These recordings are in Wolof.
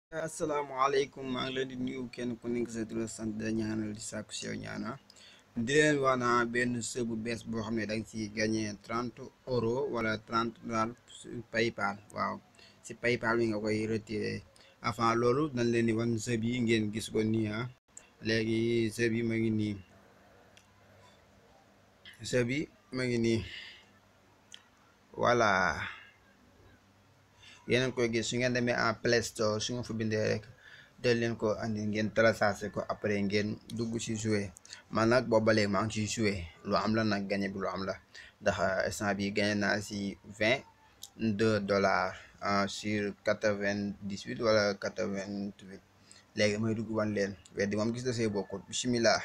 asalaamaaleykum maa ngi leen di nuyu kenn ku nekk sa tur sant da ñaanal di sàkku si yow ñaana di leen wax naa benn së bu bees boo xam ne da nga ciy gagné trente euro wala trente dollars paypal waaw si paypal bi nga koy retiré avant loolu dañ leen di wan së bi ngeen gis ko nii ah léegi së bi ma ngi nii së bi ma ngi nii voilà yéen a ngi koy gis su ngeen demee en Play Store su nga fa bindee rek del leen ko andi ngeen téléchargé ko après ngeen dugg ci jouer man nag booba léegi maa ngi ciy jouer lu am la nag gagné bi lu am la ndax instant bi gagné naa ci vingt deux dollars sur quatre vingt dix huit wala quatre vingt huit léegi may dugg wan leen weddi moom gis da see bokkut bismillah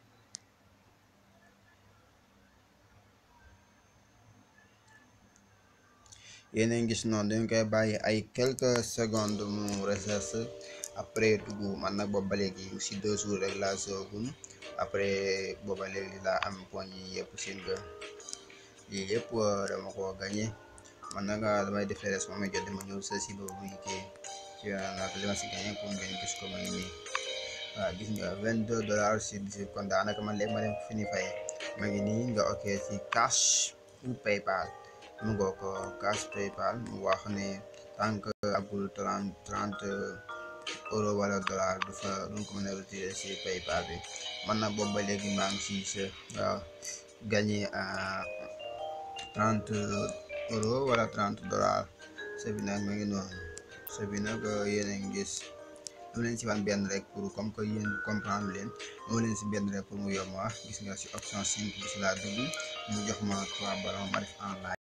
yéen a ngi gis noonu dañ koy bàyyi ay quelques secondes mu recherche après dugg man nag booba léegi si deux jours rek laa soogum après booba léegi laa am point yi yëpp seen nga lii yëpp dama ko gagné man nag damay def les moom jot dama ñëw sa si boobu muy kii ci nag li ma si gagné pour ngeen gis ko man nii waaw gis nga vingt deux dollars sur dix kon daanaka man léegi ma dem fi ni fay ma ngi nii nga ok si cash ou paypal mu ngoo ko cash paypal mu wax ne tant que agul trente trente euro wala dollar du fa duñ ko mën a retirer si paypal bi man na boobu ba léegi maa ngi si sa waaw gagné à trente euro wala trente dollar sa bi nag ma ngi noonu sa bi nag yéen a ngi gis dama leen si wan benn rek pour comme que yéen comprendre leen moo leen si benn rek pour mu yomb wax gis nga si option cinq bi si laa dugg mu jox ma trois ballons ma def en live